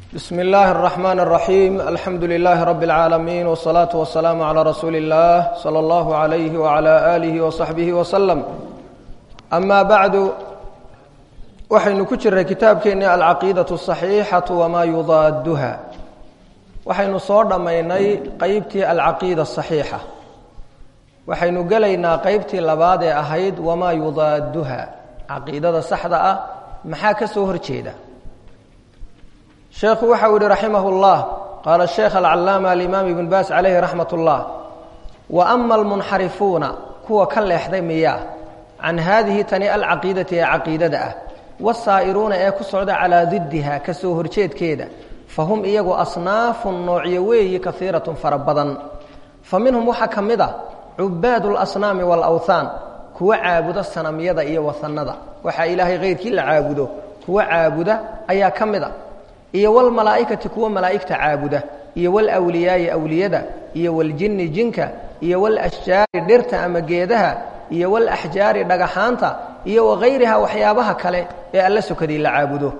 بسم الله الرحمن الرحيم الحمد لله رب العالمين والصلاة والسلام على رسول الله صلى الله عليه وعلى آله وصحبه وسلم أما بعد waxaynu ku jiray kitaabkeennii alcaqiidaة الصaxiixaةu wamaa yudaaduha waxaynu soo dhammaynay qeybtii alcaqiida الصaxiixa waxaynu gelaynaa qeybtii labaad ee ahayd wamaa yudaaduha caqiidada saxda ah maxaa ka soo horjeeda sheekhu waxa uu yihi raximah اllah qaala sheekh alcalaama alimaam ibn baas calayhi raxmat اllah wa ama almunxarifuuna kuwa ka leexday miyaa can haadihi tani alcaqiidati ee caqiidada ah wasaa'iruuna ee ku socda calaa diddiha ka soo horjeedkeeda fa hum iyagu asnaafun noocyo weeyi kaiiratun fara badan fa minhum waxaa ka mid a cubaadu lasnaami waalawthaan kuwa caabuda sanamyada iyo wasanada waxaa ilaahay keyrkii la caabudo kuwa caabuda ayaa ka mid a iyo walmalaa'ikati kuwa malaa'igta caabuda iyo walwliyaai awliyada iyo waljinni jinka iyo walashjaari dhirta ama geedaha iyo walaxjaari dhagaxaanta iyo wakayriha waxyaabaha kale ee alla sokadii la caabudo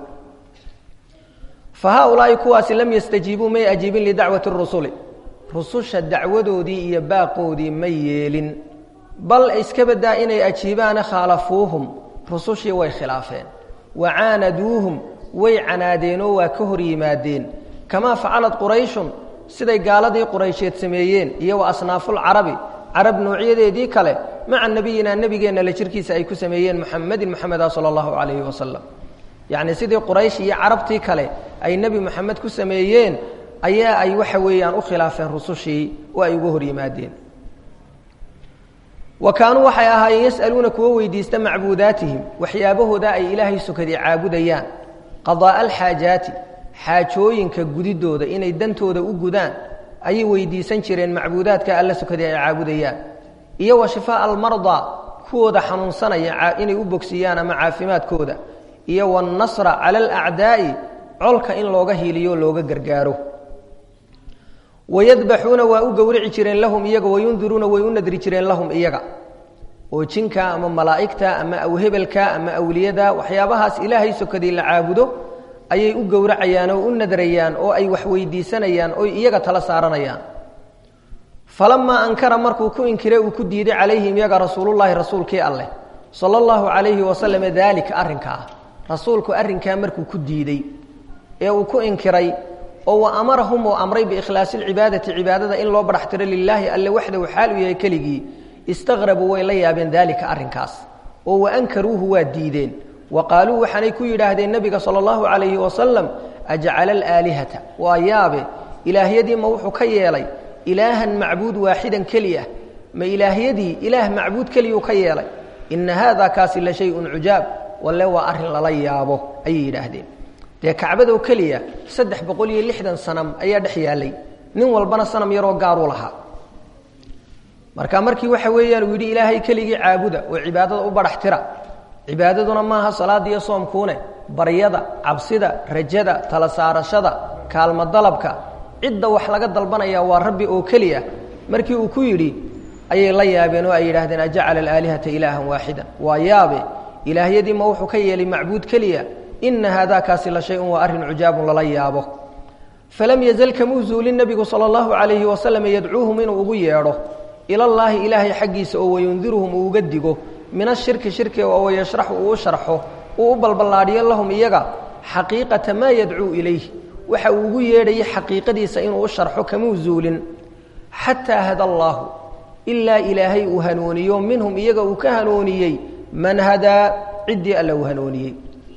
fa haaulaa'i kuwaasi lam yastajiibuu may ajiibin lidacwati rusuli rususha dacwadoodii iyo baaqoodii ma yeelin bal iska badaa inay ajiibaana khaalafuuhum rusushii way khilaafeen wa caanaduuhum way canaadeenoo waa ka hor yimaadeen kamaa facalad qurayshun siday gaaladii quraysheed sameeyeen iyo wa asnaafulcarabi carab noocyadeedii kale maca nebiyina nebigeenna la jirkiisa ay ku sameeyeen muxamedin moxameda sala allahu calayhi wasalam yacni sidii quraysh iyo carabtii kale ay nebi moxamed ku sameeyeen ayaa ay waxa weeyaan u khilaafeen rusushii oo ay uga hor yimaadeen wa kaanuu waxay ahaayeen yas'aluuna kuwa weydiista macbuudaatihim waxyaabahooda ay ilaahay sokadii caabudayaan qadaa'a alxaajaati xaajooyinka gudidooda inay dantooda u gudaan ayay weydiisan jireen macbuudaadka alla sokadii ay caabudayaan iyo wa shifaa'a almardaa kuwooda xanuunsanaya inay u bogsiiyaan ama caafimaadkooda iyo waannasra cala alacdaa'i colka in looga hiiliyo looga gargaaro wayadbaxuuna waa u gowrici jireen lahum iyaga wayundiruuna way u nadri jireen lahum iyaga oo jinka ama malaa'igta ama awhebelka ama awliyada waxyaabahaas ilaahay sokadii la caabudo ayay u gowracayaan oo u nadrayaan oo ay wax weydiisanayaan oy iyaga tala saaranayaan falamaa ankara markuu ku inkiray uu ku diiday calayhim iyaga rasuulullaahi rasuulkii alleh sala allahu calayhi wasalam daalika arrinkaa rasuulku arrinkaa markuu ku diidey ee uu ku inkiray oo wa amarahum uu amray biikhlaasi lcibaadati cibaadada in loo badhax tiro lilaahi alle waxdahu xaal u yahay keligii istaqrabuu way la yaabeen daalika arrinkaas oo wa ankaruuhu waa diideen wa qaaluu waxaanay ku yidhaahdeen nebiga sala allahu calayhi wasalam ajcala alaalihata waa yaabe ilaahyadii ma wuxuu ka yeelay ilaahan macbuud waaxidan keliya ma ilaahyadii ilaah macbuud keliyuu ka yeelay ina haada kaasi la shay-un cujaab walle waa arrin lala yaabo ayay yidhaahdeen dee kacbadoo keliya saddex boqol iyo lixdan sanam ayaa dhex yaallay nin walbana sanam yaroo gaaruu lahaa marka markii waxa weeyaan uu yidhi ilaahay keligii caabuda oo cibaadada u badhax tira cibaadaduna maaha salaada iyo soomkuune baryada cabsida rajada tala saarashada kaalmo dalabka cidda wax laga dalbanaya waa rabbi oo keliya markii uu ku yidhi ayay la yaabeen oo ay yidhahdeen ajacala alaalihata ilaahan waaxidan waa yaabe ilaahyadii ma wuxuu ka yeelay macbuud keliya ina haadaakaasi la shay-un waa arrin cujaabun lala yaabo falam yazal kamuu zuulin nebigu sala allahu calayhi wasalam yadcuuhum inuu ugu yeedho ilallaahi ilaahay xaggiisa oo wayundiruhum uu uga digo min ashirki shirkiga oo wayashraxu uu u sharxo uu u balballaadhiyo lahum iyaga xaqiiqata maa yadcuu ilayh waxa uu ugu yeedhayay xaqiiqadiisa inuu u sharxo kamuu zuulin xataa hada allaahu ilaa ilaahay uu hanuuniyo minhum iyaga uu ka hanuuniyey man hadaa ciddii alla uu hanuuniyey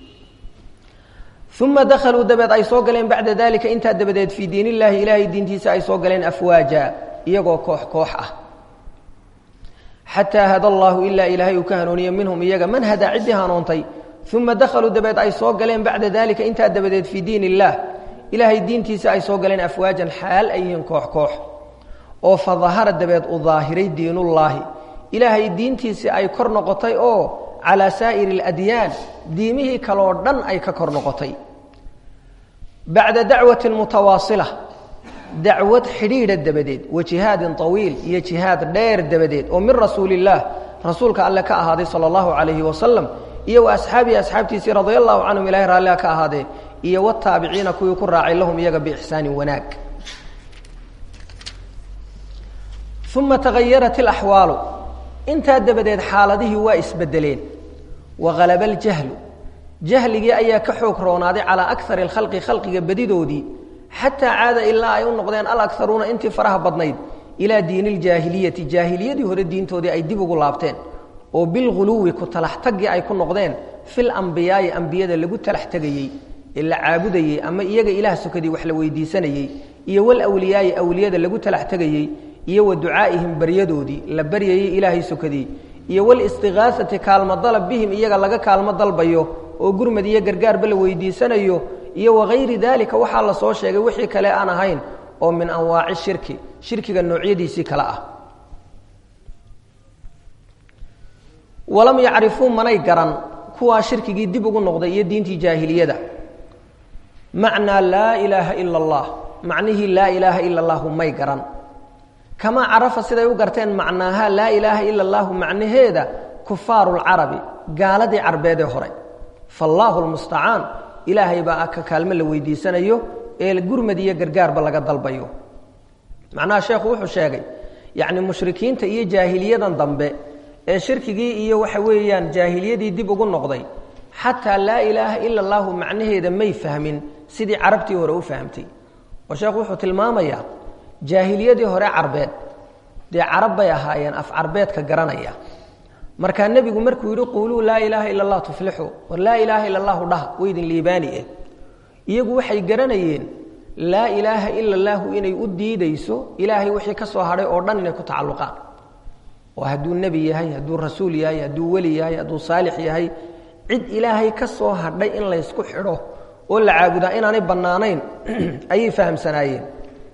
uma dakhaluu dabeed ay soo galeen bacda dalika intaa dabadeed fii diin illaahi ilaahay diintiisa ay soo galeen afwaaja iyagoo koox koox ah xataa hada allaahu ilaa ilaahay uu ka hanuuniye minhum iyaga man hadaa ciddii hanuuntay uma dakhaluu dabeed ay soo galeen bacda dalika intaa dabadeed fii diin illaah ilaahay diintiisa ay soo galeen afwaajan xaal ay yihiin koox koox oo fa dahara dabeed u daahiray diinullaahi ilaahay diintiisii ay kor noqotay oo calaa saa'iri aladyaan diimihii kaloo dhan ay ka kor noqotay bacda dacwatin mutawaasila dacwad xidhiidha dabadeed wa jihaadin طawiil iyo jihaad dheer dabadeed oo min rasuuli illaah rasuulka alle ka ahaaday sala allahu calayhi wasalam iyo wa asxaabihi asxaabtiisii radia allahu canhum ilahay raalliha ka ahaadee iyo wataabiciina kuwii ku raacay lahum iyaga biixsaanin wanaag uma tagayarat ilaxwaalu intaa dabadeed xaaladihii waa isbedeleen wahalaba aljahlu jahligii ayaa ka xoog roonaaday calaa akari alkhalqi khalqiga badidoodii xataa caada ilaa ay u noqdeen alakaruuna intii faraha badnayd ilaa diini ljaahiliyati jaahiliyadii hore diintoodii ay dib ugu laabteen oo bilghuluwi ku talax taggii ay ku noqdeen fil ambiyaa'i ambiyada lagu talax tegayey ee la caabudayey ama iyaga ilaah sokadii wax la weydiisanayey iyo walwliyaa'i awliyada lagu talax tegayey iyo wa ducaa'ihim baryadoodii la baryayey ilaahay sokadii iyo walistiqaasati kaalmo dalab bihim iyaga laga kaalmo dalbayo oo gurmad iyo gargaarba la weydiisanayo iyo wagayri daalika waxaa la soo sheegay wixii kale aan ahayn oo min anwaaci shirki shirkiga noocyadiisii kale ah walam yacrifuu manay garan kuwaa shirkigii dib ugu noqday iyo diintii jaahiliyada macnaa laa ilaaha ila allah macnihii laa ilaaha ila allahu may garan kamaa carafa siday u garteen macnaaha laa ilaaha ila allahu macnaheeda kufaaru lcarabi gaaladii carbeedee hore faallaahu lmustacaan ilaahay baa ka kaalmo la weydiisanayo ee gurmad iyo gargaarba laga dalbayo macnaha sheekhu wuxuu sheegay yacni mushrikiinta iyo jaahiliyadan dambe ee shirkigii iyo waxa weeyaan jaahiliyadii dib ugu noqday xataa laa ilaaha ila allahu macnaheeda may fahmin sidii carabtii hore u fahamtay oo sheekhu wuxuu tilmaamayaa jaahiliyadii hore carbeed dee carab bay ahaayeen af carbeedka garanaya markaa nebigu markuu yidhi quuluu laa ilaaha ila allah tuflixu war laa ilaaha ila allahu dhaha weydin liibaani eh iyagu waxay garanayeen laa ilaaha ila allahu inay u diidayso ilaahay wixii ka soo hadhay oo dhan inay ku tacalluqaan oo hadduu nebi yahay hadduu rasuul yahay hadduu weli yahay hadduu saalix yahay cid ilaahay ka soo hadhay in laysku xidho oo la caabudaa inaanay bannaanayn ayay fahamsanaayeen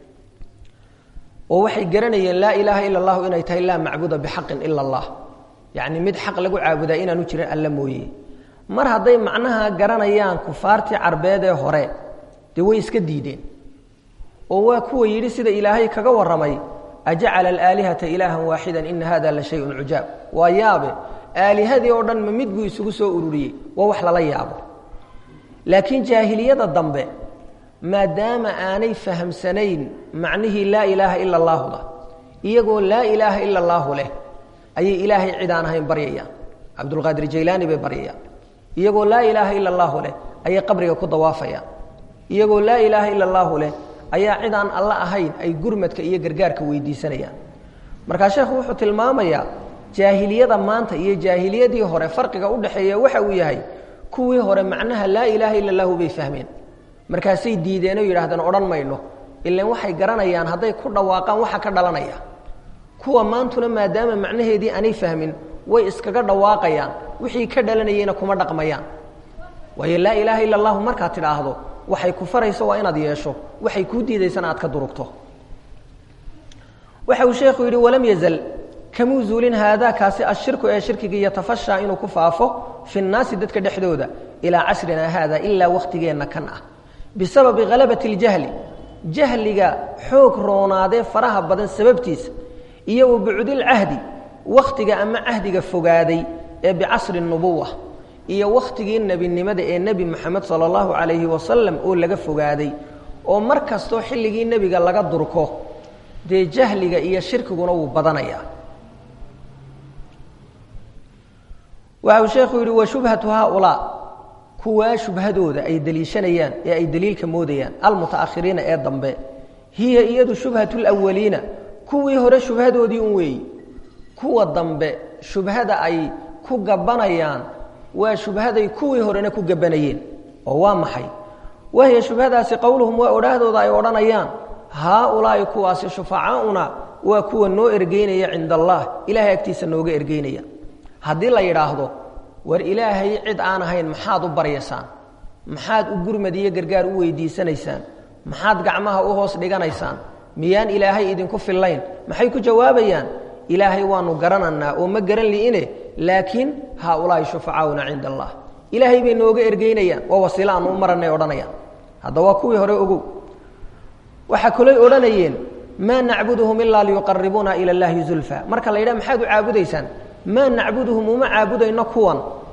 oo waxay garanayeen laa ilaaha ila allahu inay tahay laa macbuda bixaqin ila allah yacni mid xaq lagu caabudaa inaanu jirin alla mooye mar hadday macnaha garanayaan kufaartii carbeed ee hore dee way iska diideen oo waa kuwa yidhi sida ilaahay kaga warramay ajacala alaalihata ilaahan waaxidan ina hada la shayun cujaab waa yaabe aalihadii oo dhan ma mid buu isugu soo ururiyey waa wax lala yaabo laakiin jaahiliyada dambe maadaama aanay fahamsanayn macnihii laa ilaaha ila allaahuda iyagoo laa ilaaha ila allaahu leh ayay ilaahay cid aan ahayn baryayaan cabdulqaadir jaylaani bay baryayaan iyagoo laa ilaaha ila allaahu leh ayay qabriga ku dawaafayaan iyagoo laa ilaaha ila allaahu leh ayaa cid aan alla ahayn ay gurmadka iyo gargaarka weydiisanayaan markaa sheekhu wuxuu tilmaamayaa jaahiliyada maanta iyo jaahiliyadii hore farqiga udhaxeeya waxa uu yahay kuwii hore macnaha laa ilaaha ila allahu bay fahmeen markaasay diideenoo yidhaahdeen odhan mayno ilan waxay garanayaan hadday ku dhawaaqaan waxa ka dhalanaya kuwa maantuna maadaama macnaheedii aanay fahmin way iskaga dhawaaqayaan wixii ka dhalanayeyna kuma dhaqmayaan waayo laa ilaaha ila allahu markaad tidhaahdo waxay ku farayso waa inaad yeesho waxay kuu diidaysana aad ka durugto waxa uu sheekhu yidhi walam yazal kamuu zuulin haadaakaasi ashirku ee shirkigii yatafashaa inuu ku faafo fi nnaasi dadka dhexdooda ilaa casrina haada ilaa wakhtigeenna kan ah bisababi halabati اljahli jahliga xoog roonaadee faraha badan sababtiisa iyo wa bucdilcahdi wakhtiga ama cahdiga fogaaday ee bicasri nubuwa iyo wakhtigii nebinimada ee nebi moxamed sala allahu calayhi wasalam oo laga fogaaday oo mar kastoo xilligii nebiga laga durko dee jahliga iyo shirkiguna wuu badanayaa waxa uu sheekhu yidhi wa shubhatu haaulaa kuwaa shubhadooda ay deliishanayaan ee ay deliilka moodayaan almutaakhiriina ee dambe hiya iyadu shubhatu lwaliina kuwii hore shubhadoodii un weeyi kuwa dambe shubhada ay ku gabanayaan waa shubhaday kuwii horena ku gabanayeen oo waa maxay wahiya shubhadaasi qowluhum waa odhaahdooda ay odhanayaan haaulaa'i kuwaasi shufacaauna waa kuwa noo ergeynaya cinda allah ilahay agtiisa nooga ergeynaya haddii la yidhaahdo war ilaahay cid aan ahayn maxaad u baryaysaan maxaad u gurmad iyo gargaar u weydiisanaysaan maxaad gacmaha u hoos dhiganaysaan miyaan ilaahay idinku fillayn maxay ku jawaabayaan ilaahay waanu garananaa oo ma garan li'ine laakiin haaulaahi shufacaauna cinda allah ilaahay bay nooga ergeynayaan waa wasiilo aanu u maranay odhanayaan hadda waa kuwii hore ogow waxaa kaloy odhanayeen maa nacbuduhum ilaa liyuqaribuuna ila llaahi zulfa marka la yidhaha maxaad u caabudaysaan maa nacbuduhum uma caabudayno kuwan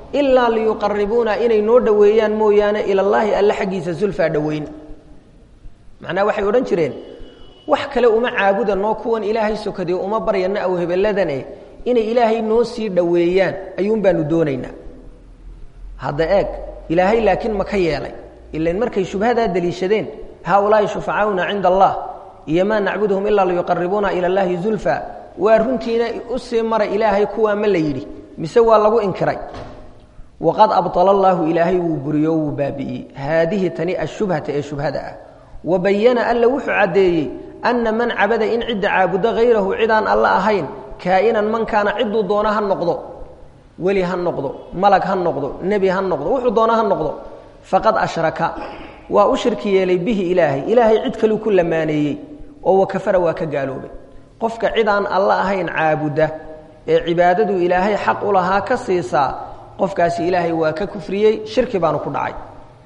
ilaa liyuqaribuuna inay noo dhoweeyaan mooyaane ilallaahi alle xaggiisa zulfaa dhoweyn macnaha waxay odhan jireen wax kale uma caabudanoo kuwan ilaahay sokadiy uma baryana aw hebeladane inay ilaahay noo sii dhoweeyaan ayuun baanu doonaynaa hadda eeg ilaahay laakiin ma ka yeelay ilan markay shubhadaa deliishadeen haaulaai shufacaauna cinda allah iyo maa nacbuduhum ilaa liyuqaribuuna ila llaahi zulfa waa runtiina u sii mara ilaahay kuwaa ma la yidhi mise waa lagu inkiray waqad abala allaahu ilaahay wuu buriyo wuu baabi'iyey haadihi tani ashubhata ee shubhada ah wa bayana alla wuxuu caddeeyey anna man cabada in cidda caabudo hayrahu cidaan alla ahayn kaa'inan man kaana cidduu doona ha noqdo weli ha noqdo malag ha noqdo nebi ha noqdo wuxuu doona ha noqdo faqad ashraka waa u shirki yeelay bihi ilaahay ilaahay cid kaluu ku lamaaneeyey oo wakafara waa ka gaaloobay qofka cidaan alla ahayn caabuda ee cibaadadu ilaahay xaq u lahaa ka siisaa qofkaasi ilaahay waa ka kufriyey shirki baanu ku dhacay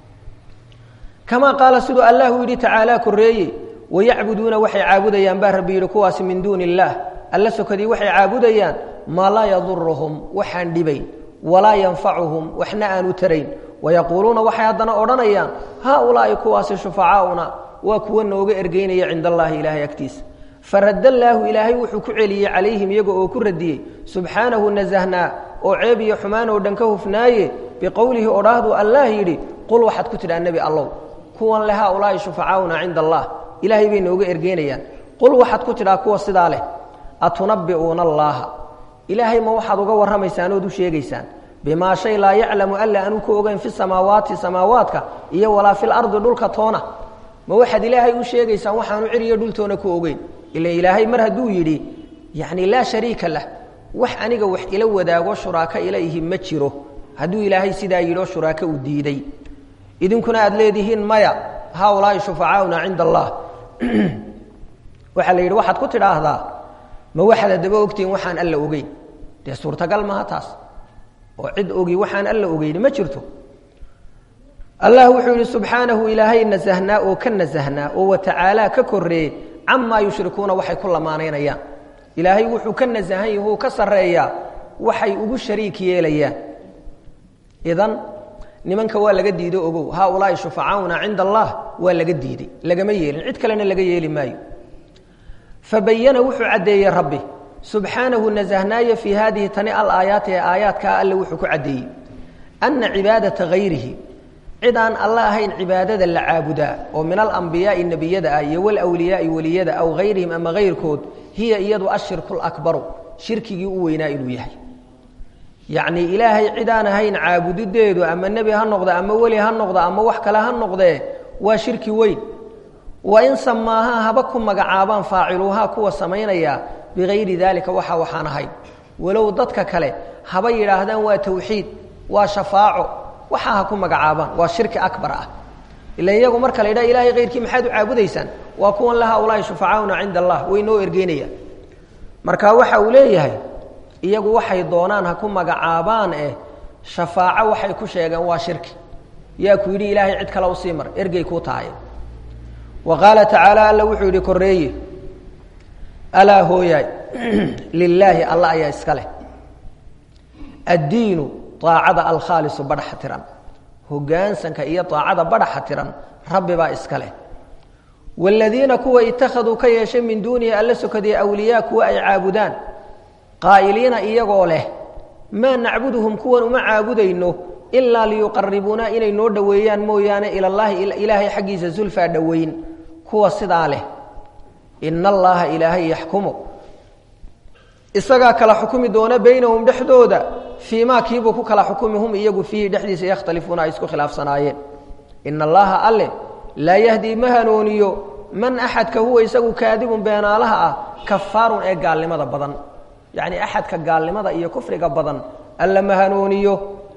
kamaa qaala siduu allahu yidhi tacaalaa koreeye wayacbuduuna waxay caabudayaan baa rabbi yidhi kuwaasi min duuni illaah alla sokadii waxay caabudayaan maa laa yaduruhum waxaan dhibayn walaa yanfacuhum waxna aanu tarayn wayaquuluuna waxay haddana odhanayaan haaulaa'i kuwaasi shufacaauna waa kuwa nooga ergeynaya cinda allaahi ilaahay agtiisa faradda allaahu ilaahay wuxuu ku celiyey calayhim iyaga oo ku radiyey subxaanahu nasahnaa oo ceeb iyo xumaan oo dhan ka hufnaaye biqowlihi odhaahdu allaah yidhi qul waxaad ku tidhaa nebi allow kuwan le haaulaa'i shufacaauna cinda allah ilaahay bay nooga ergeynayaan qul waxaad ku tidhaa kuwa sidaa leh atunabbi'uuna allaaha ilaahay ma waxaad uga warramaysaan ood u sheegaysaan bimaa shay laa yaclamu alla aanu ku ogeyn fi samaawaati samaawaadka iyo walaa fil ardi dhulka toona ma waxaad ilaahay u sheegaysaan waxaanu ciriyo dhultoona ku ogeyn ila ilaahay mar hadduu yidhi yacni laa shariika lah wax aniga wax ila wadaago shuraako ila ihi ma jiro hadduu ilaahay sidaa yidhoo shuraako u diiday idinkuna aad leedihiin maya haaulaa'i shufacaauna cinda allah waxaa la yidhi waxaad ku tidhaahdaa ma waxaad haddaba ogtihiin waxaan alla ogeyn dee suurtagal maha taas oo cid ogi waxaan alla ogeyni ma jirto allah wuxuu yidhi subxaanahu ilaahay nasahnaa oo ka nasahnaa oo watacaalaa ka koreeye camaa yushrikuuna waxay ku lamaanaynayaan ilaahay wuxuu ka nasahan yahu ka sarreeyaa waxay ugu shariik yeelayaan idan nimanka waa laga diido ogow haaulaa'i shufacaauna cinda allah waa laga diiday lagama yeelin cid kalena laga yeeli maayo fabayana wuxuu caddeeyey rabbi subxaanahu nasahnaaye fii haadihi tani alaayaati ee aayaadkaa alle wuxuu ku caddeeyey anna cibaadata hayrihi cid aan alla ahayn cibaadada la caabudaa oo min alambiyaai nebiyada ah iyo walwliyaai weliyada aw hayrihim ama hayrkood hiya iyadu ashirku lakbaru shirkigii u weynaa inuu yahay yacnii ilaahay cid aan ahayn caabudideedu ama nebi ha noqda ama weli ha noqda ama wax kale ha noqdee waa shirki weyn wa in samaahaa haba ku magacaabaan faaciluuhaa kuwa samaynaya bigayri daalika waxa waxaan ahayn walow dadka kale haba yidhaahdaan waa tawxiid waa shafaaco waxa ha ku magacaabaan waa shirki akbar ah ila iyagu marka la yidhaha ilahay kayrkii maxaad u caabudaysaan waa kuwan la haaulaahi shufacaauna cinda allah way noo ergeynayaan marka waxa uu leeyahay iyagu waxay doonaan ha ku magacaabaan eh shafaaco waxay ku sheegeen waa shirki yaa ku yidhi ilaahay cid kale usii mar ergey kuu tahay wa qaala tacaala alla wuxuu yidhi koreeye alaa hooyaay lilaahi alla ayaa iska leh addiinu aacada alkhaalisu badhaxa tiran hogaansanka iyo aacada badhaxa tiran rabbi baa iska leh waaladiina kuwa ittakhaduu ka yeeshay min duunihi alla sokadee awliyaa kuwa ay caabudaan qaa'iliina iyagoo leh maa nacbuduhum kuwan uma caabudayno ilaa liyuqaribuuna inay noo dhoweeyaan mooyaane ilallaahi ilaahay xaggiisa zulfaa dhoweyn kuwa sidaa leh ina allaha ilaahay yaxkumu isagaa kala xukumi doona baynahum dhexdooda fii maa kiibuu ku kala xukumi hum iyagu fiihi dhexdiisa yakhtalifuuna ay isku khilaafsanaayeen ina allaha alle laa yahdii ma hanuuniyo man axadka huwa isagu kaadibun beenaalaha ah kafaarun ee gaalnimada badan yacni axadka gaalnimada iyo kufriga badan alla ma hanuuniyo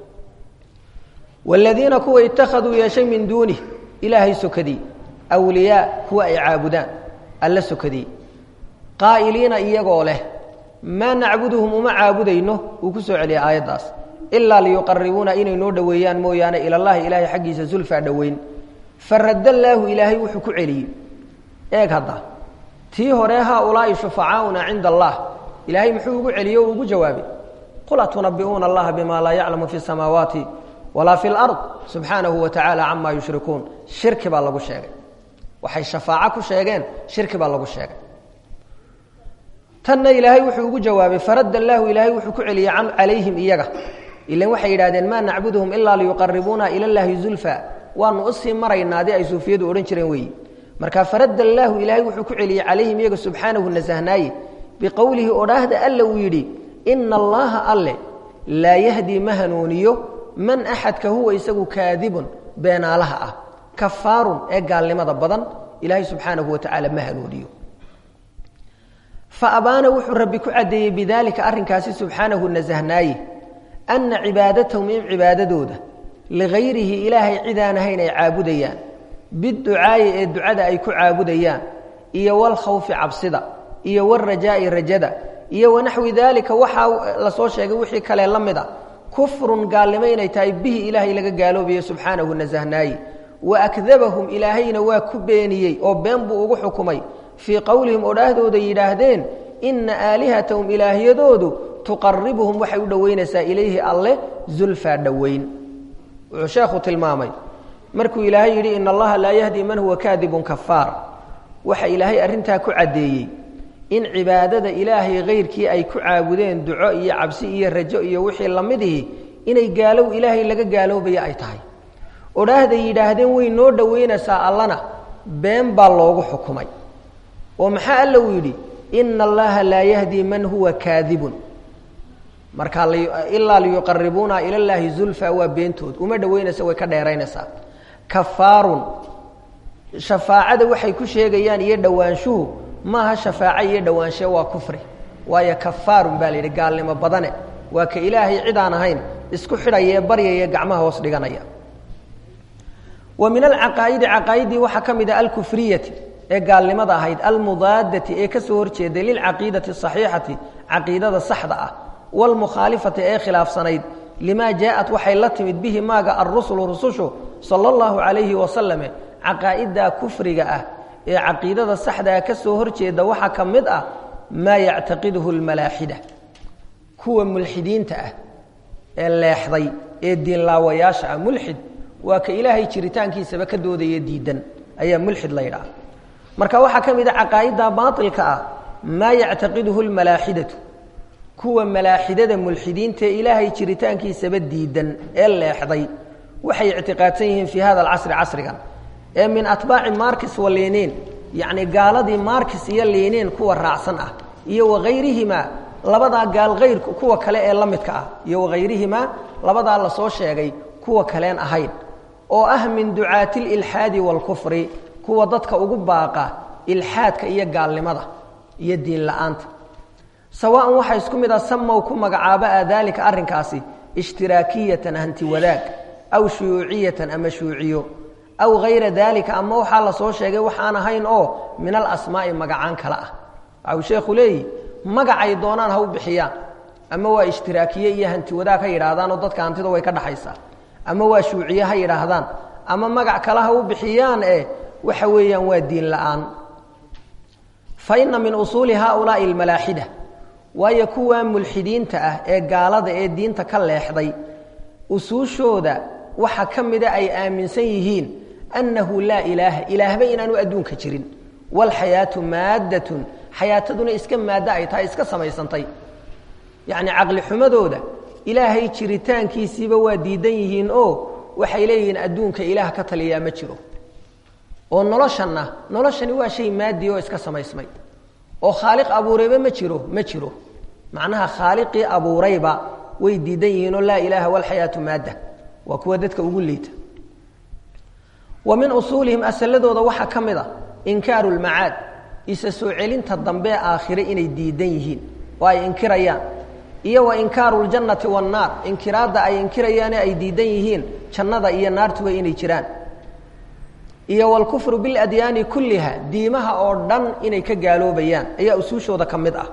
waaladiina kuwa ittakhaduu yeeshay min duunih ilaahay sokadii awliyaa kuwa ay caabudaan alla sokadii qaa'iliina iyagoo leh maa nacbuduhum uma caabudayno uu ku soo celiyay aayaddaas ilaa liyuqaribuuna inay noo dhoweeyaan mooyaane ilallahi ilaahay xaggiisa zulfaa dhoweyn faradda allaahu ilaahay wuxuu ku celiyey eeg hadda tii hore haaulaa'i shufacaauna cinda allah ilaahay muxuu ugu celiyey o ugu jawaabay qul atunabi'uuna allaha bima laa yaclamu fi samaawaati walaa fi lard subxaanahu wa tacaala camaa yushrikuun shirki baa lagu sheegay waxay shafaaco ku sheegeen shirki baa lagu sheegay tanna ilaahay wuxuu ugu jawaabay faradda allaahu ilaahay wuxuu ku celiyey can calayhim iyaga ilan waxay yidhahdeen maa nacbuduhum ilaa liyuqaribuuna ila llaahi zulfa waanu usii maraynaa adii ay suufiyadu odhan jireen weeyi marka faradda allaahu ilaahay wuxuu ku celiyey calayhim iyaga subxaanahu nasahnaaye biqowlihi odhaahda alla uu yidhi ina allaha alle laa yahdii ma hanuuniyo man axadka huwa isagu kaadibun beenaalaha ah kafaarun ee gaalnimada badan ilaahay subxaanahu wa tacaala ma hanuuniyo fa abaana wuxuu rabbi ku caddeeyey bidaalika arrinkaasi subxaanahu nasahnaaye anna cibaadatahum in cibaadadooda ligayrihi ilaahay cidaan ahayn ay caabudayaan biducaayi ee ducada ay ku caabudayaan iyo walkhawfi cabsida iyo walrajaa'i rajada iyo wanaxwi daalika waxaa lasoo sheegay wixii kale la mid a kufrun gaalnimo inay tahay bihi ilaahay laga gaaloobayo subxaanahu nasahnaaye wa akdabahum ilaahayna waa ku beeniyey oo been buu ugu xukumay fii qowlihim odhaahdooda yidhaahdeen inna aalihatahum ilaahyadoodu tuqaribuhum waxay u dhowaynaysaa ilayhi alle zulfaa dhowayn wuxuu sheekhu tilmaamay markuu ilaahay yidhi ina allaha laa yahdi man huwa kaadibun kafaar waxa ilaahay arrintaa ku caddeeyey in cibaadada ilaahay kayrkii ay ku caabudeen duco iyo cabsi iyo rajo iyo wixii lamidihi inay gaalow ilaahay laga gaaloobaya ay tahay odhaahday yidhaahdeen way noo dhowaynaysaa allana been baa loogu xukumay oo maxaa alla uu yidhi ina allaha laa yahdi man huwa kaadibun markaa ilaa liyuqaribuuna ila llaahi zulfa waa beentood uma dhowaynaysa way ka dheeraynaysaa kafaarun shafaacada waxay ku sheegayaan iyo dhowaanshuhu maaha shafaaco iyo dhowaanshe waa kufri waayo kafaarun baa la yidhi gaalnimo badane waa ka ilaahay cid aan ahayn isku xidhaya ee baryaya gacmaha hoos dhiganaya wa min alcaqaa'idi caqaa'idii waxaa ka mid ah alkufriyati ee gaalnimada ahayd almudaadati ee ka soo horjeeday lilcaqiidati asaxiixati caqiidada saxda ah wlmukhaalifati ee khilaafsanayd limaa jaaءat waxay la timid bihi maaga alrusulu rusushu sala اllahu calayhi wasalame caqaa'iddaa kufriga ah ee caqiidada saxdaa ka soo horjeeda waxaa ka mid ah maa yactaqiduhu lmalaaxida kuwa mulxidiinta ah ee leexday ee diinlaawayaasha ah mulxid waa ka ilaahay jiritaankiisaba ka doodaya diidan ayaa mulxid la ydhaha marka waxaa ka mid a caqaa'idda baailka ah maa yactaqiduhu lmalaaxidatu kuwa malaaxidada mulxidiinta ee ilaahay jiritaankiisaba diidan ee leexday waxay ictiqaadsan yihiin fii hada alcasri casrigan ee min atbaaci markis wa liiniin yacni gaaladii markis iyo liiniin kuwa raacsan ah iyo wakayrihimaa labadaa gaal hayr kuwa kale ee la midka ah iyo wakayrihimaa labadaa lasoo sheegay kuwa kaleen ahayn oo ah min ducaati lilxaadi waalkufri kuwa dadka ugu baaqa ilxaadka iyo gaalnimada iyo diin la-aanta sawaan waxaa isku mid ah samow ku magacaaba a daalika arrinkaasi ishtiraakiyatan hanti wadaag aw shuyuuciyatan ama shuuciyo aw hayra daalika ama waxaa la soo sheegay waxaan ahayn oo min alasmaa'i magacaan kale ah waxa uu sheekhu leeyihi magacay doonaan ha u bixiyaan ama waa ishtiraakiye iyo hanti wadaag ha yidhaahdaan oo dadka hantida way ka dhaxaysaa ama waa shuuciye ha yidhaahdaan ama magac kale ha u bixiyaan ee waxa weeyaan waa diin la-aan fa ina min usuuli haaulaai almalaaxida waayo kuwa mulxidiinta ah ee gaalada ee diinta ka leexday usuushooda waxa ka mida ay aaminsan yihiin annahu laa ilaaha ilaahba inaanu adduunka jirin waalxayaatu maaddatun xayaataduna iska maaddo ay tahay iska samaysantay yacni caqli xumadooda ilaahay jiritaankiisiiba waa diidan yihiin oo waxay leeyihiin adduunka ilaah ka taliyaa ma jiro oo noloshanna noloshani waa shay maadi oo iska samaysmay oo khaaliq abuurayba ma jiro ma jiro macnaha khaaliqii abuurayba way diidan yihiinoo laa ilaaha walxayaatu maadda waa kuwa dadka ugu liita wa min usuulihim asaladooda waxaa ka mid a inkaaru lmacaad isa soo celinta dambe aakhire inay diidan yihiin oo ay inkirayaan iyo wa inkaaru ljannati wannaar inkiraadda ay inkirayaane ay diidan yihiin jannada iyo naartuba inay jiraan iyo wlkufru biladyaani kulliha diimaha oo dhan inay ka gaaloobayaan ayaa usuushooda ka mid ah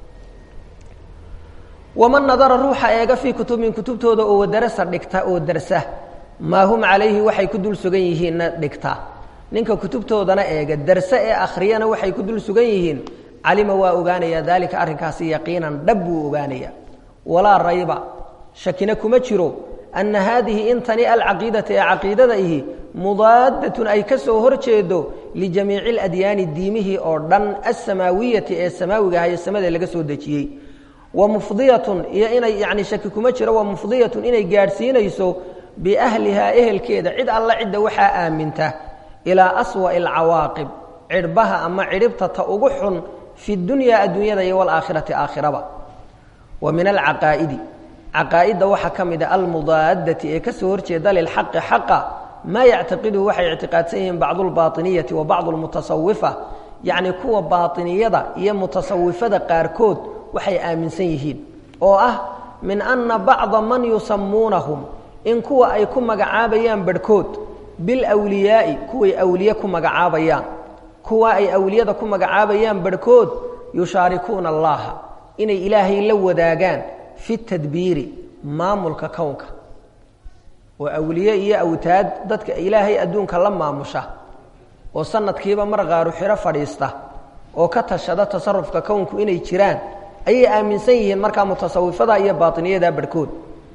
waman nadara ruuxa eega fii kutubin kutubtooda oo wadarasa dhigta oo darsa maa hum calayhi waxay ku dul sugan yihiinna dhigta ninka kutubtoodana eega darse ee akhriyana waxay ku dul sugan yihiin calima waa ogaanayaa daalika arrinkaasi yaqiinan dhab buu ogaanayaa walaa rayba shakina kuma jiro ana haadihi intani alcaqiidata ee caqiidada ihi mudaadatun ay ka soo hor jeedo lijamiici اladyaani diimihii oo dhan asamaawiyati ee samaawiga ahaye samada laga soo dejiyey wa mufdiyatun iyo inay yani shaki kuma jiro wa mufdiyatun inay gaadhsiinayso biahlihaa ehelkeeda cid alla cidda waxaa aaminta ilaa aswa'i alcawaaqib cidhbaha ama cidhibta ta ugu xun fi dunyaa adduunyada iyo walaakhirati aakhiraba wa min alcaqaa'idi caqaa'idda waxaa ka mid a almudaadati ee ka soo horjeeda lilxaqi xaqa maa yactaqiduhu waxay ictiqaadsan yihiin bacdu lbaainiyati wa bacdu lmutasawifa yacni kuwa baainiyada iyo mutasawifada qaarkood waxay aaminsan yihiin oo ah min ana bacda man yusamuunahum in kuwa ay ku magacaabayaan barhkood bilwliyaa'i kuway awliye ku magacaabayaan kuwa ay awliyada ku magacaabayaan barhkood yushaarikuuna allaha inay ilaahay la wadaagaan fi tadbiiri maamulka kownka oo awliye iyo awtaad dadka ilaahay adduunka la maamusha oo sanadkiiba mar qaaru xiro fadhiista oo ka tashada tasarufka kownku inay jiraan ayay aaminsan yihiin markaa mutasawifada iyo baainiyada barhkood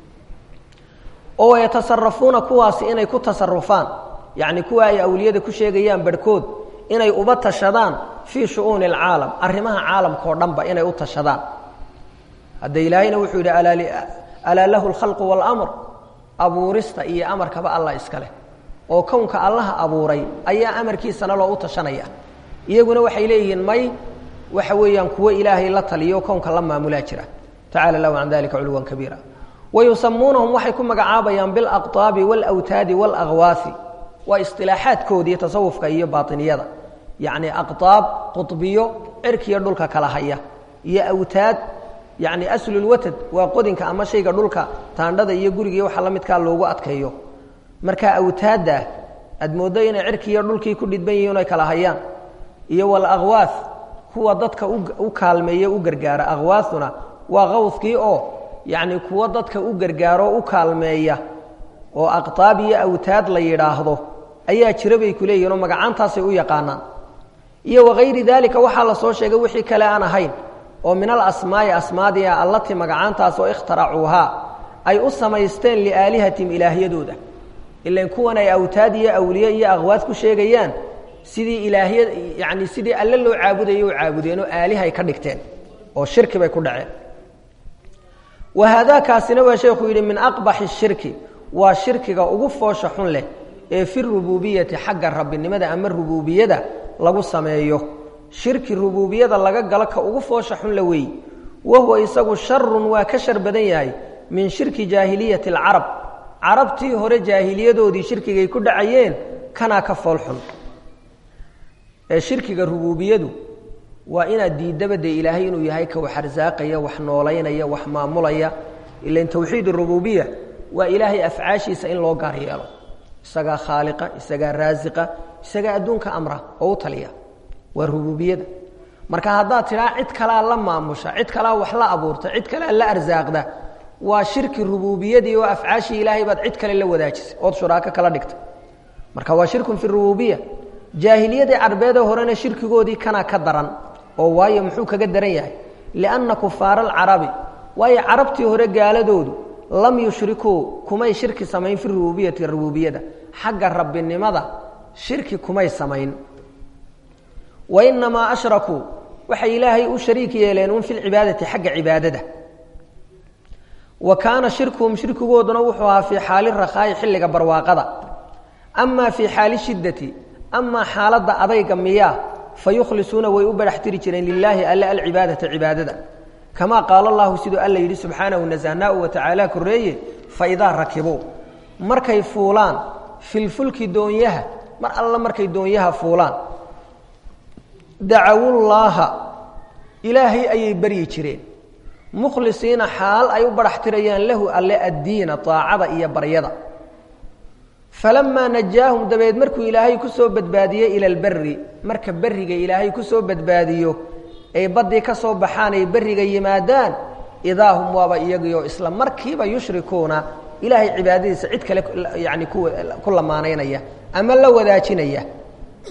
oo yatasarafuuna kuwaasi inay ku tasarufaan yacni kuwa ay awliyada ku sheegayaan barhkood inay uba tashadaan fii shu'uuni alcaalam arrimaha caalamka oo dhanba inay u tashadaan hadda ilaahayna wuxuu yidhi alaa lahu alkhalqu waalamr abuurista iyo amarkaba allah iskaleh oo kownka allaha abuuray ayaa amarkiisana loo u tashanaya iyaguna waxay leeyihiin may waxa weeyaan kuwo ilaahay la taliyo kownka la maamulaa jira tacala lahu can dalika culuwan kabiira wayusamuunahum waxay ku magacaabayaan bilaqطaabi wاlawtaadi wاlagwaafi waa isilaaxaadkoodii tasawufka iyo baainiyada yacni aqطaab quطbiyo cirkiyo dhulka kala haya iyo awtaad yacni aslulwatad waa qodinka ama shayga dhulka taandhada iyo guriga iyo waxa la midkaa loogu adkeeyo marka awtaadda aad mooddo inay cirkiiyo dhulkii ku dhidban yihiin ay kala hayaan iyo walaqwaaf kuwa dadka u kaalmeeye u gargaara aqwaafuna waa qawskii oo yacni kuwo dadka u gargaaro u kaalmeeya oo aqtaab iyo awtaad la yidhaahdo ayaa jira bay ku leeyihin oo magacaantaasay u yaqaanaan iyo wakayri daalika waxaa la soo sheegay wixii kale aan ahayn oo min alasmaa'i asmaadiha allati magacaantaas oo ikhtaracuuhaa ay u samaysteen liaalihatihim ilaahyadooda ilan kuwan ay awtaad iyo awliye iyo aqwaad ku sheegayaan sidii ilaahya yacni sidii alle loo caabudayay u caabudeen oo aalihay ka dhigteen oo shirki bay ku dhaceen wa haadaakaasina waa sheekhu yidhi min aqbaxi shirki waa shirkiga ugu foosha xun leh ee fi rububiyati xagga rabbinimada ama rububiyada lagu sameeyo shirki rububiyada laga galo ka ugu foosha xun la weey wahuwa isagu sharun waa ka shar badan yahay min shirki jaahiliyati alcarab carabtii hore jaahiliyadoodii shirkigay ku dhacayeen kanaa ka fool xun ee shirkiga rububiyadu waa inaad diiddaba dee ilaahay inuu yahay ka wax arsaaqaya wax noolaynaya wax maamulaya ilan tawxiid rububiya waa ilaahay afcaashiisa in loo gaar yeelo isagaa khaaliqa isagaa raasiqa isagaa adduunka amra oo u taliya waa rububiyada marka haddaad tidhaa cid kalaa la maamusha cid kalaa wax la abuurta cid kalaa la arsaaqda waa shirki rububiyadii oo afcaashii ilaahay baad cid kale la wadaajisay ood shuraako kala dhigtay marka waa shirkun fi rububiya jaahiliyadii carbeedee horena shirkigoodii kanaa ka daran oo waayo muxuu kaga daran yahay lianna kufaara alcarabi waayo carabtii hore gaaladoodu lam yushrikuu kumay shirki samayn fi rububiyati rububiyada xagga rabbinimada shirki kumay samayn wa inamaa ashrakuu waxay ilaahay u shariik yeeleen un fi lcibaadati xagga cibaadada wa kaana shirkuhum shirkigooduna wuxuu ahaa fii xaali rakhaa'i xilliga barwaaqada amaa fii xaali shiddati amaa xaaladda adayga miyaa fa yukhlisuuna way u barax tiri jireen lilaahi alle alcibaadata cibaadada kamaa qaala allahu siduu alla yidhi subxaanahu nasahnaau wa tacaala korreeye fa idaa rakibuu markay fuulaan filfulki doonyaha mar alla markay doonyaha fuulaan dacawullaaha ilaahay ayay baryi jireen mukhlisiina xaal ay u barax tirayaan lahu alle addiina daacada iyo baryada falamaa najaahum dabeed markuu ilaahay ku soo badbaadiyey ila alberi marka berriga ilaahay ku soo badbaadiyo ay baddii ka soo baxaan ay berriga yimaadaan idaa hum waaba iyagiioo isla markiiba yushrikuuna ilaahay cibaadadiisa cid kale yani ku lamaanaynaya ama la wadaajinaya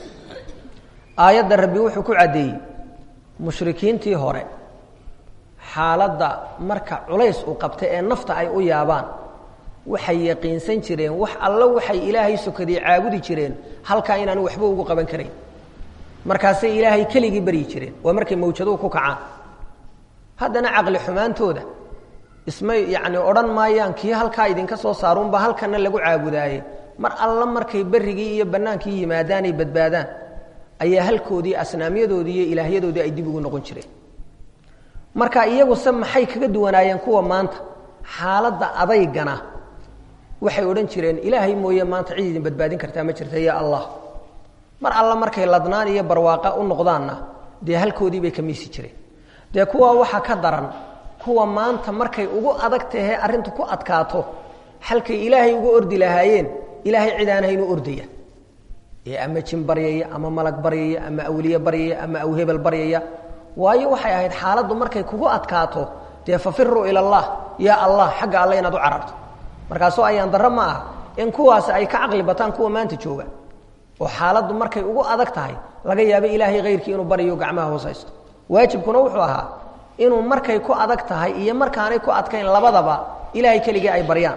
aayadda rabbi wuxuu ku caddeeyey mushrikiintii hore xaaladda marka culays u qabta ee nafta ay u yaabaan waxay yaqiinsan jireen wax alla waxay ilaahay sokadii caabudi jireen halkaa inaanu waxba ugu qaban karayn markaasay ilaahay keligii baryi jireen waa markay mawjaduhu ku kacaan haddana caqli xumaantooda ismay yacni odhan maayaan kii halkaa idinka soo saaruunba halkana lagu caabudaaye mar alla markay berrigii iyo bannaankii yimaadaan ay badbaadaan ayaa halkoodii asnaamyadoodii iyo ilaahyadoodii ay dib ugu noqon jireen marka iyaguse maxay kaga duwanaayeen kuwa maanta xaaladda adaygana waxay odhan jireen ilaahay mooye maanta cid idin badbaadin kartaa ma jirta ya allah mar alla markay ladnaan iyo barwaaqa u noqdaanna dee halkoodii bay ka miisi jireen dee kuwaa waxaa ka daran kuwa maanta markay ugu adag tahee arrintu ku adkaato halkay ilaahay uga ordi lahaayeen ilaahay cid aan haynuu ordaya ee ama jin baryaya ama malag baryaya ama awliye baryaya ama awhebel baryaya waayo waxay ahayd xaaladdu markay kugu adkaato dee fafiruu ila allah yaa allah xagga alle inaad u cararto markaasoo ayaan darro ma ah in kuwaasi ay ka caqli bataan kuwa maanta jooga oo xaaladdu markay ugu adag tahay laga yaabo ilaahay hayrkii inuu baryo gacmaha hoosaysto waajibkuna wuxuu ahaa inuu markay ku adag tahay iyo markaanay ku adkayn labadaba ilaahay keligii ay baryaan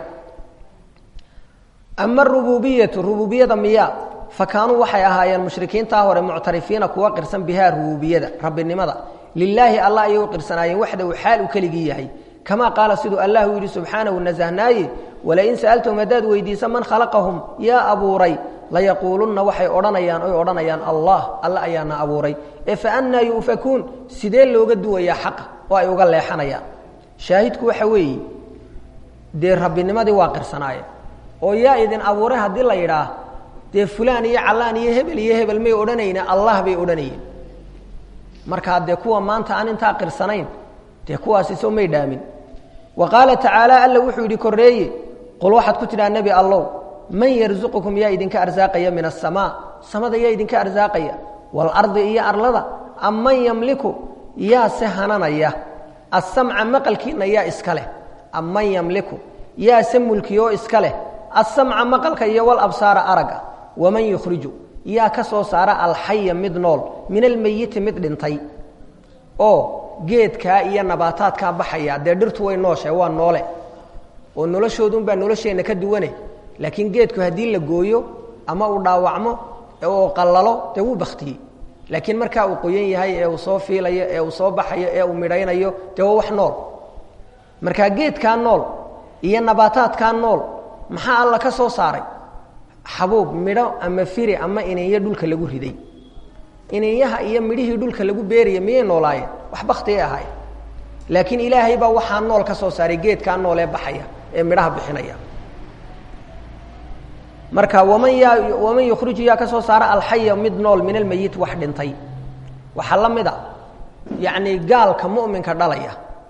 ama rububiyatu rububiyada miya fa kaanuu waxay ahaayeen mushrikiintaa hore muctarifiina kuwa qirsan bihaa rububiyada rabbinimada lilaahi allah ayay u qirsanaayeen waxdahu xaal uu keligii yahay kamaa qaala siduu allah u yidhi subxaanahu nasahnaaye walain sa'altahum haddaad weydiisa man khalaqahum yaa abuuray layaquulunna waxay odhanayaan oy odhanayaan allah alla ayaana abuuray ee fa annaa yu'fakuun sidee looga duwayaa xaqa oo ay uga leexanayaan shaahidku waxa weeye dee rabbinimadii waa qirsanaayeen oo yaa idin abuuray haddii la yidhaah dee fulaan iyo callaan iyo hebel iyo hebel may odhanayna allah bay odhanayeen markaa dee kuwa maanta aan intaa qirsanayn dee kuwaasi soo may dhaamin wa qaala tacaala alla wuxuu yidhi korreeye qul waxaad ku tidhaha nebi allow man yarzuqukum yaa idinka arsaaqaya min asamaa samada yaa idinka arsaaqaya waalardi iyo arlada am man yamliku yaa se hananaya asamca maqalkiinna yaa iska leh am man yamliku yaa se mulkiyoo iska leh asamca maqalka iyo walabsaara aragga waman yukhriju yaa ka soo saara alxaya mid nool min almeyiti mid dhintay oo geedkaa iyo nabaataadkaa baxaya dee dhirtu way nooshae waa noole oo noloshoodunbaa nolosheenna ka duwane laakiin geedku haddii la gooyo ama uu dhaawacmo oo qallalo dee wuu baktiyey laakiin markaa uu qoyan yahay ee uu soo fiilayo ee uu soo baxayo ee uu midhaynayo dee waa wax nool markaa geedkaa nool iyo nabaataadkaa nool maxaa alla ka soo saaray xabuub midho ama firi ama ininya dhulka lagu riday ininyaha iyo midhihii dhulka lagu beeraya miyay noolaayeen wax baktigay ahaayeen laakiin ilaahay baa waxaa nool ka soo saaray geedkaa nool ee baxaya ee midhaha bixinaya marka waman yaa waman yukhriju yaa ka soo saara alxaya mid nool min almeyit wax dhintay waxaa la mid a yacni gaalka mu'minka dhalaya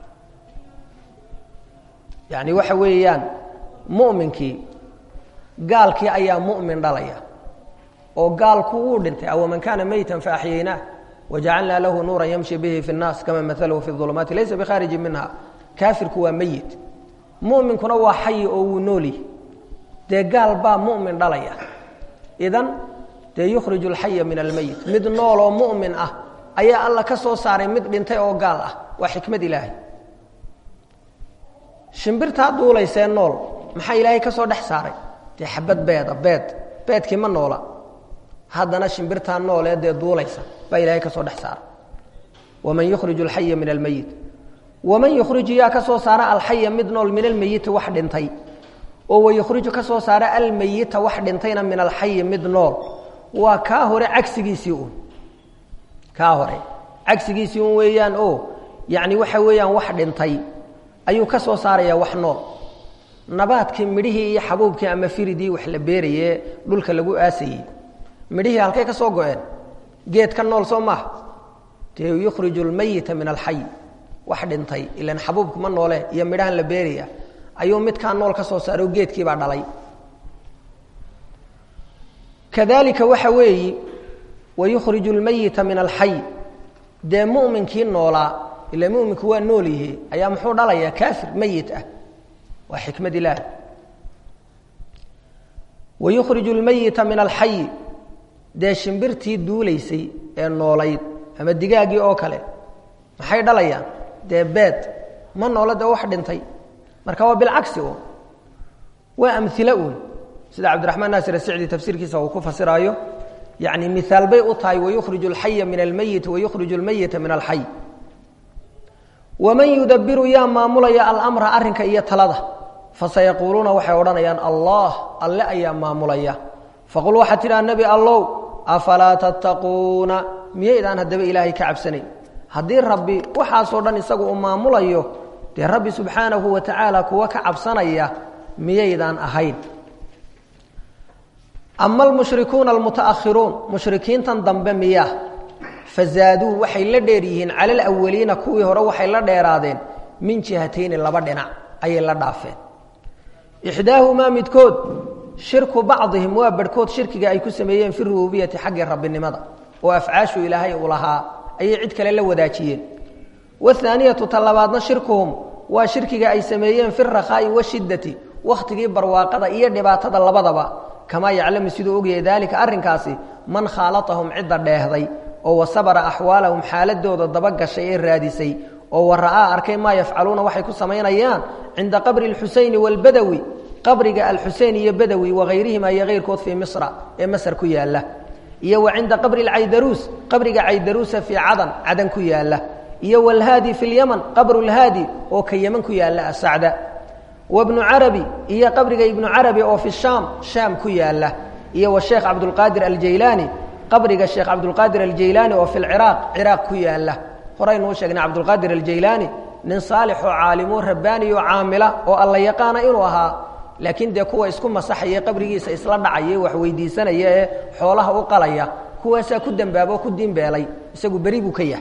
yacni waxa weeyaan mu'minkii gaalkii ayaa mu'min dhalaya oo gaalku wuu dhintay aw man kaana meytan faaxyaynaah wajacalnaa lahu nuuran yamshi bihi fi اnnaas kama maalahu fi ظulumaati laysa bikhaariji minha kaafirku waa meyit mu'minkuna waa xayi oo wuu nooli dee gaal baa mu'min dhalaya idan dee yukhriju alxaya min almeyit mid nool oo mu'min ah ayaa alla ka soo saaray mid dhintay oo gaal ah waa xikmad ilaahay shimbirtaa duulaysee nool maxaa ilaahay ka soo dhex saaray dee xabad beeda beed beedkii ma noola haddana shimbirtaa noolee dee duulaysa baa ilaahay ka soo dhex saaray waman yukhriju alxaya min almeyit waman yukhriju yaa ka soo saara alxaya mid nool min almeyiti wax dhintay oo wayukhriju ka soo saara almeyita wax dhintayna min alxayi mid nool waa kaa hore cagsigiisii un kaa hore cagsigiisii un weeyaan oo yacni waxa weeyaan wax dhintay ayuu ka soo saarayaa wax nool nabaadkii midhihii iyo xabuubkii ama firidii wax la beerayee dhulka lagu aasayey midhihii halkay ka soo go-een geed ka nool soo maaha dee yukhriju almeyita min alxay wax dhintay ilan xabuubku ma noole iyo midhahan la beeraya ayuu midkaa nool ka soo saaro geedkiibaa dhalay kadalika waxa weeyi wayukhriju lmeyita min alxay dee mu'minkii noolaa ila muminku waa nool yihi ayaa muxuu dhalayaa kaafir meyit ah waa xikmad ilaah wayukhriju lmeyita min alxayi dee shimbirtii duulaysay ee noolayd ama digaaggii oo kale maxay dhalayaan dee beed ma noolo dee wax dhintay marka waa bilcagsi un waa amhilo uun sida cabdiraxmaan naasir asicdi tafsiirkiisa uu ku fasiraayo yacni mihaal bay u tahay wayukhriju alxaya min almeyiti wayukhriju almeyita min alxay waman yudabiru yaa maamulaya alamra arrinka iyo talada fasayaquuluuna waxay odhanayaan allah alle ayaa maamulaya faqul waxaad tidhaha nebi allow afalaa tattaquuna miyaydaan haddaba ilaahay ka cabsanayn haddii rabbi waxaasoo dhan isagu uu maamulayo dee rabbi subxaanahu wa tacaala kuwa ka cabsanaya miyaydaan ahayn ama almushrikuuna almutaakhiruun mushrikiintan dambe miyaa fazaaduu waxay la dheer yihiin cala alawaliina kuwii hore waxay la dheeraadeen min jihatayni laba dhinac ayay la dhaafeen ixdaahumaa midkood shirku bacdihim waa barhkood shirkiga ay ku sameeyeen fi rububiyati xaggii rabbinimada oo afcaashu ilaahay uu lahaa ayay cid kale la wadaajiyeen wahaaniyatu ta labaadna shirkuhum waa shirkiga ay sameeyeen fi rakhaa'i washiddati wakhtigii barwaaqada iyo dhibaatada labadaba kamaa yaclamu siduu ogyahay daalika arrinkaasi man khaalatahum cidda dheehday oo wasabara axwaalahum xaaladooda dabagashay ee raadisay oo wara'aa arkay maa yafcaluuna waxay ku samaynayaan cinda qabri alxusayni waalbadawi qabriga alxusein iyo badawi wakayrihima iyo kayrkood fii misra ee masar ku yaalla iyo wa cinda qabri alcaydaruus qabriga caydaruusa fii cadan cadan ku yaalla iyo walhaadi fi lyaman qabru lhaadi oo ka yeman ku yaalla asacda wabnu carabi iyo qabriga ibnu carabi oo fi shaam shaam ku yaalla iyo washeekh cabdulqaadir aljaylaani qabriga sheekh cabdulqaadir aljaylaani oo fi lciraaq ciraaq ku yaalla horeynuu sheegnay cabdulqaadir aljaylaani nin saalix oo caalimoo rabbaani oo caamila oo alla yaqaana inuu ahaa laakiin dee kuwa isku masaxaya qabrigiisa isla dhacaya wax weydiisanaya ee xoolaha u qalaya kuwaasaa ku dembaaba oo ku diinbeelay isagu beri buu ka yahay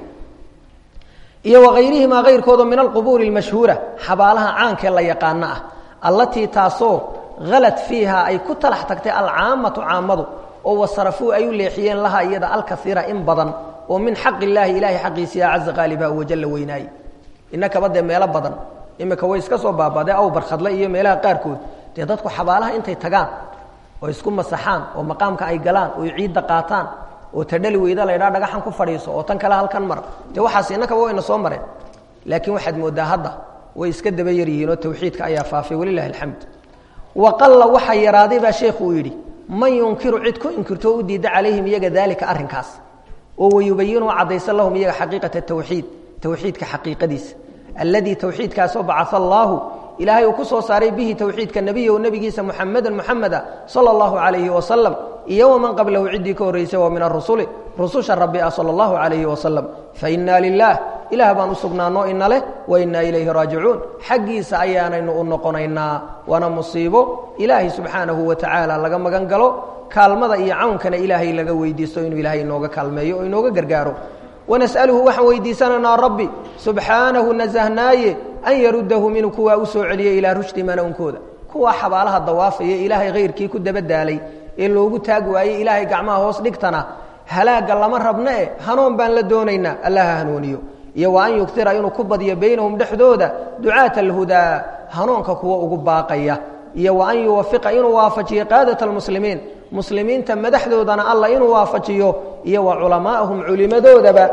iyo wakayrihima kayrkooda min alqubuuri اlmashhuura xabaalaha caankee la yaqaano ah allatii taasoo halad fiiha ay ku talax tagtay alcaamatu caamadu oo wasarafuu ay u leexiyeen laha iyada alkaiira in badan oo min xaq illaahi ilahay xaqiisiya caza qaaliba wajalla weynaaye inakaba dee meelo badan imika way iska soo baabadee aw barkhadle iyo meelaha qaarkood dee dadku xabaalaha intay tagaan oo isku masaxaan oo maqaamka ay galaan oo ciidda qaataan oo tadhali weyda laydhaa dhagaxan ku fadhiiso oo tan kale halkan mar dee waxaas innakaba wayna soo mareen laakiin waxaad mooddaa hadda way iska daba yar yihiin oo tawxiidka ayaa faafay walilahi alxamd waqalla waxaa yaraaday baa sheekhu uu yidhi man yunkiru cid ku inkirto o u diidda calayhim iyaga daalika arrinkaas oo wayubayinu caddaysa lahum iyaga xaqiiqata tawxiid tawxiidka xaqiiqadiisa alladii tawxiidkaasoo bacaa allaahu ilaahay uu ku soo saaray bihi tawxiidka nebiyahu nebigiisa muxamedan muxameda sala allahu calayhi wasalam iyo waman qablahu ciddii ka horraysay waa min arusuli rususha rabbi ah sala allahu calayhi wasalam fa innaa lilaah ilaah baan u sugnaanoo ina leh wa innaa ilayhi raajicuun xaggiisa ayaanaynu u noqonaynaa waana musiibo ilaahay subxaanahu wa tacaala laga magan galo kaalmada iyo cawnkana ilaahay laga weydiisto inuu ilaahay inooga kaalmeeyo oo inooga gargaaro wanas'aluhu waxaan weydiisanaynaa rabbi subxaanahu nasahnaaye an yaruddahu minuu kuwaa u soo celiya ilaa rushdi manownkooda kuwaa xabaalaha dawaafaya ilaahay khayrkii ku dabadaalay ee loogu taag waayey ilaahay gacmaha hoos dhigtana halaagga lama rabna e hanuun baan la doonaynaa allaha hanuuniyo iyo wa an yugtira inuu ku badiyo baynahum dhexdooda ducaata alhudaa hanuunka kuwa ugu baaqaya iyo wa an yuwafiqa inuu waafajiyo qaadata almuslimiin muslimiinta madaxdoodana alla inuu waafajiyo iyo wa culamaa'ahum culimadoodaba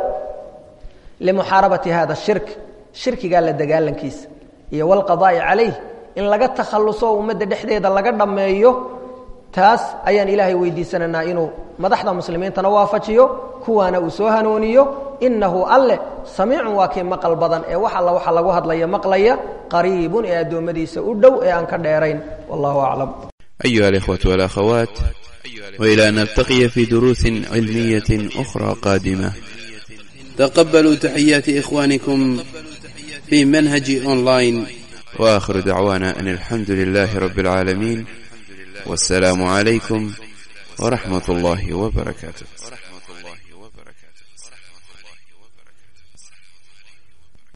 limuxaarabati hada shirk shirkigaa la dagaalankiisa iyo walqadaa'i calayh in laga takhalluso ummadda dhexdeeda laga dhammeeyo taas ayaan ilaahay weydiisanaynaa inuu madaxda muslimiintana waafajiyo kuwaana uu soo hanuuniyo inahu alle samiicun waa kii maqal badan ee wax alla waxa lagu hadlaya maqlaya qariibun ee addoommadiisa u dhow ee aan ka dheerayn wallahu aclam أيها الإخوة والأخوات وإلى أن نلتقي في دروس علمية أخرى قادمة تقبلوا تحيات إخوانكم في منهج أونلاين وآخر دعوانا أن الحمد لله رب العالمين والسلام عليكم ورحمة الله وبركاته